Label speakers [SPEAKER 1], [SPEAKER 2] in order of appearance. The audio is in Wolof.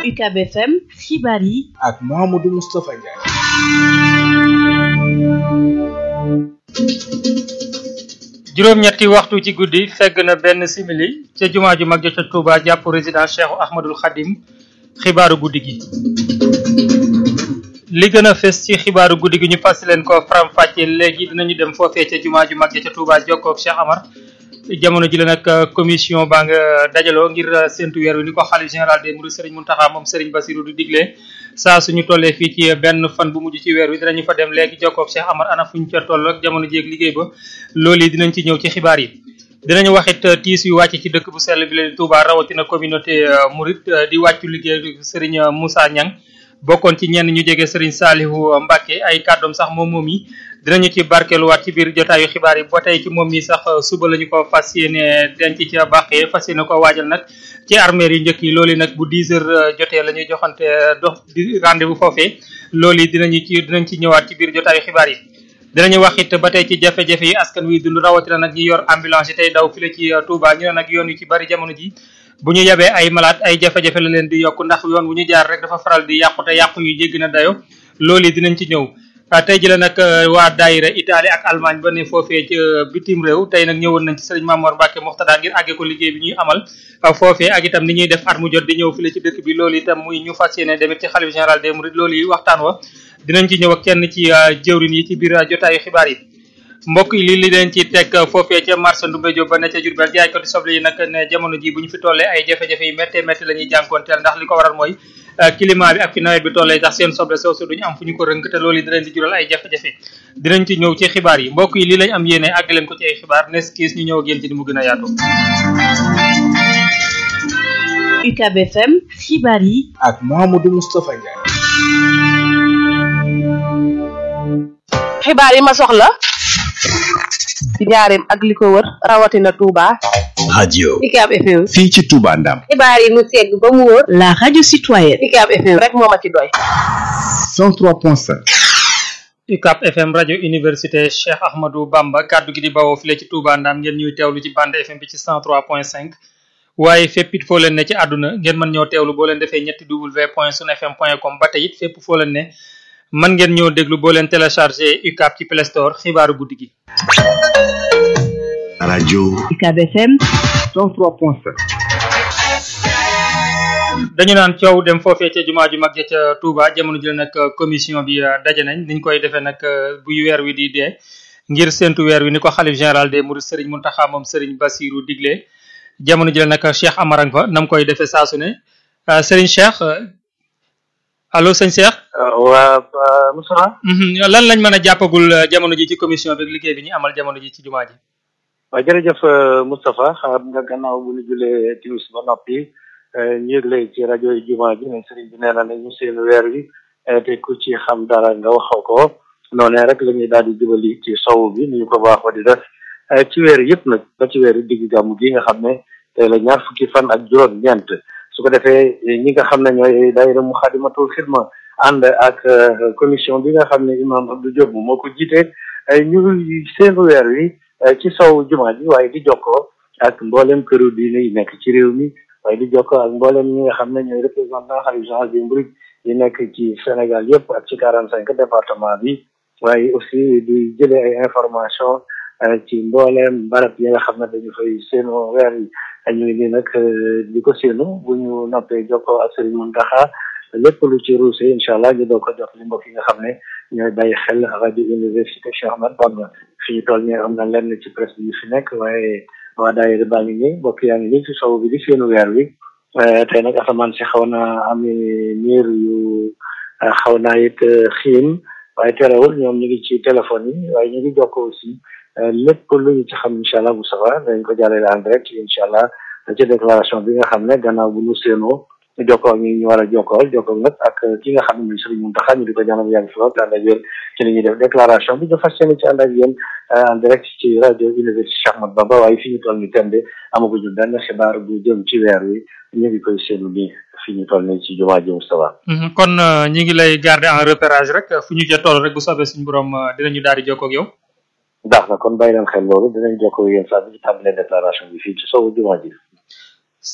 [SPEAKER 1] UCAB FM xibaar yi
[SPEAKER 2] ak Mouhamadou Moustapha Ndiaye.
[SPEAKER 3] juróom-ñetti waxtu ci guddi fegg na benn simili ca jumaa ju mag ja ca Touba jàpp résidence Cheikh Ahmadul Khadim xibaaru guddi gi. li gën a fës ci xibaaru guddi gi ñu fas leen ko faram fàccee léegi dinañu dem foofee ca jumaa ju mag ja ca Touba jokkoog Cheikh Amar jamono ji la nag commission baa nga dajaloo ngir séntu weer wi ni ko xalif général des mourides Serigne Mountakha moom Serigne Bassirou du digle saa suñu tollee fii ci benn fan bu mujj ci weer wi dinañu fa dem léegi jokkoog Cheikh Amar ana fuñ ca toll ak jamono ji ak liggéey ba loolu yi dinañ ci ñëw ci xibaar yi dinañu waxit tiis yu wàcc ci dëkk bu sell bi leen Touba rawatina communauté mouride di wàccu liggéey Serigne Moussa Niang bokkoon ci ñenn ñu jege Serigne Salihu Mbacke ay kàddoom sax moom moom yi dinañu ci barkeeluwaat ci biir jotaayu xibaar yi ba tey ci moom mi sax suba la ñu ko fas yéene denc ca bàqee fas yéene ko waajal nag ci armeer yu njëkk yi loolu yi nag bu 10 heures jotee la ñuy joxante dox di rendez-vous foofee loolu yi dinañu ci dinañ ci ñëwaat ci biir jotaayu xibaar yi dinañu wax it ba tey ci jafe-jafe yi askan wi dund rawatina nag ñi yor ambulance yi tey daw file ci Touba ñu ne nag yoon yu ci bari jamono ji bu ñu yebee ay malade ay jafe-jafe la leen di yokk ndax yoon bu ñu jaar rek dafa faral di yàqu te yàqu yu jéggi na dayo loolu yi dinañ ci ñëw tey ji la nag waa daayira Italie ak Allemagne ba ne foofee ci bitim réew tey nag ñëwoon nañ ci sëriñ Mamour Mbacke Moxtada ngir àggee ko liggéey bi ñuy amal foofee ak itam ni ñuy def at mu jot di ñëw file ci dëkk bi loolu itam muy ñu fas yéene demit ci xalif général des mourides loolu yi waxtaan wa dinañ ci ñëw ak kenn ci jëwrin yi ci biir jotaayu xibaar yi mbokk yi li li leen ci teg foofee ca marché Ndoumbé Diop ba ne ca Diourbel jaaykati soble yi nag ne jamono ji bu ñu fi tollee ay jafe-jafe yi méttee métti la ñuy jànkoonteel ndax li ko waral mooy climat bi ak fi nawet bi tollee tax seen soble soosu duñu am fu ñu ko rënk te loolu yi dinañ di jural ay jafe-jafe dinañ ci ñëw ci xibaar yi mbokk yi li lañ am yéene àgg leen ko ci ay xibaar nes kiis ñu ñëw ak yéen ci ni mu gën a yaatu
[SPEAKER 1] UCAB FM xibaar yi
[SPEAKER 2] ak Mouhamadou Moustapha Ndiaye.
[SPEAKER 4] xibaar yi ma soxla ci njaareem ak li ko wër rawatina Touba.
[SPEAKER 5] radio
[SPEAKER 4] UCAB FM.
[SPEAKER 5] fii ci Touba Ndam
[SPEAKER 4] xibaar yi mu segg ba mu wóor.
[SPEAKER 1] la radio citoyenne
[SPEAKER 4] UCAB FM rek moo ma ci doy.
[SPEAKER 5] 103.5
[SPEAKER 3] UCAB FM rajo université Cheikh Ahmadou Bamba kaddu gi di bawoo file ci Touba Ndam ngeen ñuy teewlu ci bande FM bi ci 103.5 waaye fépp it foo leen ne ci àdduna ngeen mën ñoo teewlu boo leen defee ñetti w point sun fm point com ba tey it fépp foo leen ne mën ngeen ñoo déglu boo leen téléchargé UCAB ci Play Store xibaaru guddi gi.
[SPEAKER 5] radio
[SPEAKER 1] UCAB FM
[SPEAKER 5] 103.5
[SPEAKER 3] dañu naan coow dem foofee ca jumaa ju mag ja ca Touba jamono ji nag commission bi daje nañ niñ koy defee nag bu weer wi di dee ngir séntu weer wi ni ko xalif général des mourides Serigne Mountakha moom Serigne Bassirou digle jamono ji nag Cheikh Amarang fa nam koy defee saa su ne Serigne Cheikh allo sëñ Cheikh.
[SPEAKER 6] waa Moussa.
[SPEAKER 3] lan lañ mën a jàppagul jamono ji ci commission bi ak liggéey bi ñu amal jamono ji ci jumaa ji.
[SPEAKER 6] waaw jërëjëf Moustapha xam nga gannaaw bu ñu julee timis ba noppi ñu yëgle ci rajo yi jumaa ji ne sëriñ bi nee na ne ñu seen weer wi te ku ci xam dara nga waxoo ko noonee rek la ñuy daal di jubali ci sow bi ni ñu ko baaxoo di def ci weer yëpp nag ba ci weer digg gàmmu gi nga xam ne tey la ñaar fukki fan ak juróom-ñeent su ko defee ñi nga xam ne ñooy daayira Muxaddamatul Xidma ànd ak commission bi nga xam ne imam Abdou Diop moo ko jiite ñu seen weer wi ci sow jumaa ji waaye di jokkoo ak mboolem këru diine yi nekk ci réew mi waaye di jokkoo ak mboolem ñi nga xam ne ñooy représentant xalif général des mourides yi nekk ci Sénégal yëpp ak ci quarante cinq département bi waaye aussi di jëlee ay information ci mbooleem barab yi nga xam ne dañu fay seenu weer yi ñu ngi nii nag di ko seenu bu ñu noppee jokkoo ak Serigne Mountakha lépp lu ci ruuse incha allah ñu doo ko jox li mbokk yi nga xam ne ñooy bàyyi xel rajo université Cheikh Ahmadou Bamba fi ñu toll nii am na lenn ci presse bi fi nekk waaye waa daayira baa ngi nii mbokk yaa ngi nii ci sow bi di seenu weer wi tey nag asamaan si xaw naa am niir yu xaw naa it xiin waaye terewul ñoom ñu ngi ci téléphone yi waaye ñu ngi jokkoo aussi lépp lu ñu ci xam incha allah bu safa dañ ko jàllale en direct incha allah ci déclaration bi nga xam ne gannaaw bu ñu séenoo ñu jokkoo ak ñi ñu war a jokkool jokkoo nag ak ki nga xam ne mooy Serigne Mountakha ñu di ko ñaanal yàgg fi lool te ànd ak yéen ci li ñuy def déclaration bi ñu fas yéene ci ànd ak yéen en direct ci rajo université Cheikh Ahmadou Bamba waaye fi ñu toll ni tembe amaguñu benn xibaar bu jëm ci weer wi ñu ngi koy seenu nii fi ñu toll nii ci jumaa ji Moustapha
[SPEAKER 3] kon ñi ngi lay garder en repérage rek fu ñu ca toll rek bu soobee suñu borom dinañu daal di jokkoo ak yow
[SPEAKER 6] baax na kon bàyyi leen xel loolu dinañ jokkoo yéen saa bi ci tàmbalee déclaration bi fii ci sowu jumaa ji